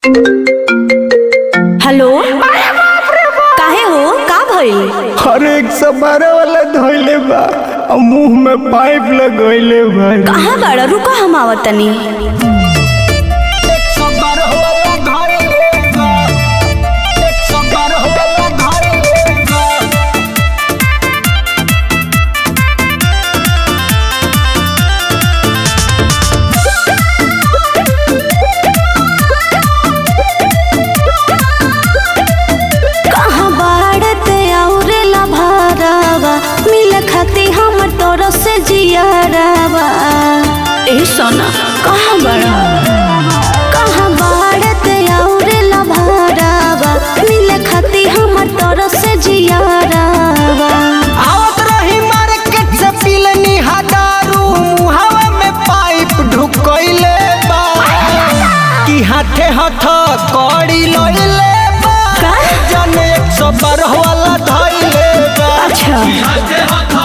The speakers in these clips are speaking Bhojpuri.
हेलो काहे हो का भइल हर एक सौ बारह वाला धोइले बा और मुंह में पाइप लगोइले बा कहाँ बाड़ा रुको हम आवत तनी कहाँ बाड़ते औरे ला भारावा मिल खाती हम तोर से जियारावा ए सोना कहाँ बाड़ा कहाँ बाड़ते औरे ला भारावा मिल खाती हम तोर से जियारावा आवत रही मार्केट से पिलनी हजारू मुहावा में पाइप ढुकइले बा कि हाथे हाथ कड़ी लइले बा का? जाने एक सौ बारह वाला धइले बा अच्छा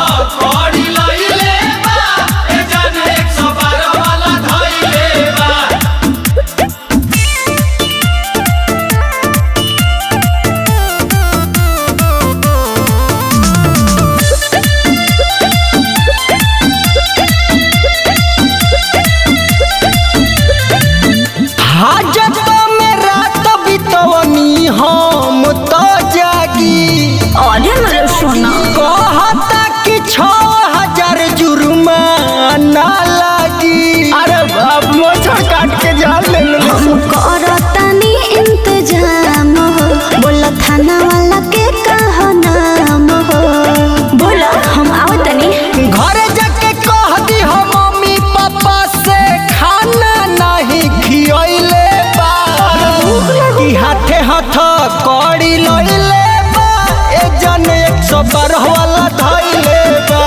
हाजत में रात बितवनी हम तो जागी अरे मेरे सोना कहता कि छो हजार जुर्माना लागी अरे बाप मोछा काट के जान ले लो हम करतनी इंतजाम हो बोला थाना वाला के कहा नाम हो बोला हम आवतनी घर जाके कह दी हो मम्मी पापा से खाना नहीं खियले बा कि हाथे हाथ कड़ी लइले बा ए जन एक सौ बारह वाला धइले बा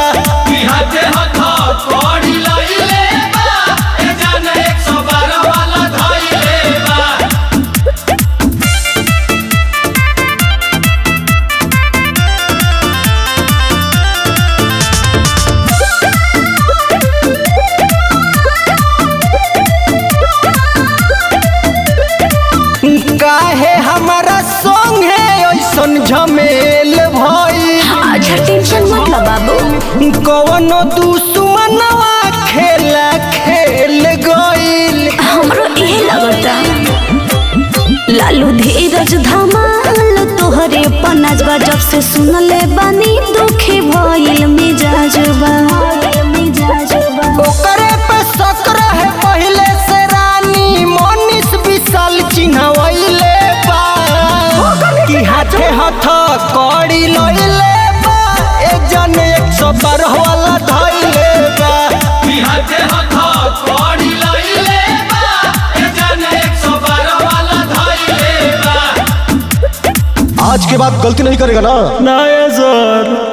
काहे हमारा संगे ऐसन झमेल भई अच्छा टेंशन मत लो बाबू कवनो दुश्मनवा खेला खेल गईल हमरो इहे लगता लालू धीरज धमाल तोहरे पनाजबा जब से सुनले बानी दुखी भइल मिजाजबा मिजाजबा ओकरे पे शक रहे पहले से रानी मनीष विशाल चिन्हवैले बा कि हाथे हाथ कड़ी लइले बा ए जन एक सौ बारह वाला धइले बा आज के बाद गलती नहीं करेगा ना ना सर